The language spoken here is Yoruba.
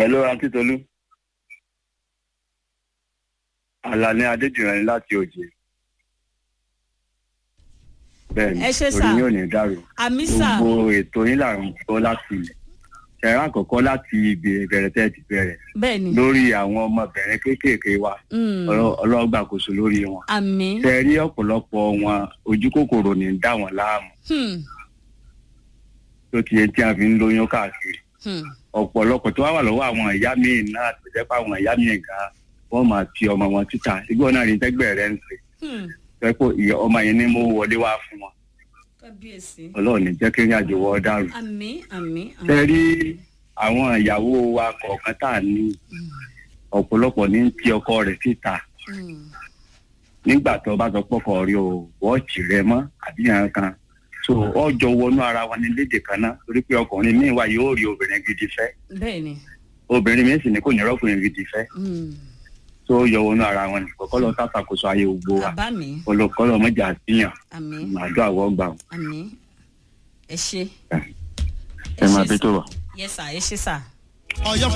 Hello, Akíntolú. Àlàní Adéjìrán ni láti òjè. Bẹ́ẹ̀ni, Ẹ ṣé sà. orí yóò ní dàrú. àmì sà Gbogbo ètò yín là ń gbọ́ láti ilẹ̀. Ṣẹ̀rá àkọ́kọ́ láti ìbẹ̀rẹ̀ tẹ́ ti bẹ̀rẹ̀ bẹ́ẹ̀ ni lórí àwọn ọmọbìnrin kéékèèké wa. Mm. Ọlọ́- Ọlọ́gbàkóso lórí wọn. àmì Ṣé rí ọ̀pọ̀lọpọ̀ wọn ojú kòkòrò ní í dá wọn láàmú Hmm. tó ti yẹ tí a fi ń lóyún káàkiri. Hmm. ọ̀pọ̀lọpọ̀ tó wá wà lọ́wọ́ àwọn ìyá míì náà tó jẹ́ pé àwọn ìyá míì gan wọ́n máa ti ọmọ wọn títà igbó náà rí tẹ́gbẹ́ rẹ̀ ń ṣe Hmm. pé kó ìyá ọmọ yẹn ní mo wọlé wá fún wọn kábíyèsí ọlọ́run ní jẹ́ kí ní àjò wọ́ dàrú. àmì àmì ṣe rí àwọn ìyàwó wa kọ̀ọ̀kan tá à ní ọ̀pọ̀lọpọ̀ ní ti ọkọ rẹ̀ síta Hmm. nígbà tó bá sọ pọ́kọ rí o wọ́ọ̀chì rẹ mọ́ àbí yàn kan so ọjọ́ wọnú ara wa ní léde kan náà torí pé ọkùnrin míì wá yóò rí obìnrin gidi fẹ́ bẹ́ẹ̀ ni obìnrin míì sì ní kò ní rọ́kùnrin gidi fẹ́ Hmm. tó yọ wọnú ara wọn nìkan kọ́ lọ sàṣàkóso ayé gbogbo wa bàbá mi olùkọ́lọ́ mọ́jà síyàn àmì màdó àwọ̀ gbà wọn. àmì ẹ ṣe ẹ máa bí tó wà. yẹ sà ẹ ṣe sà. Ọ̀yọ́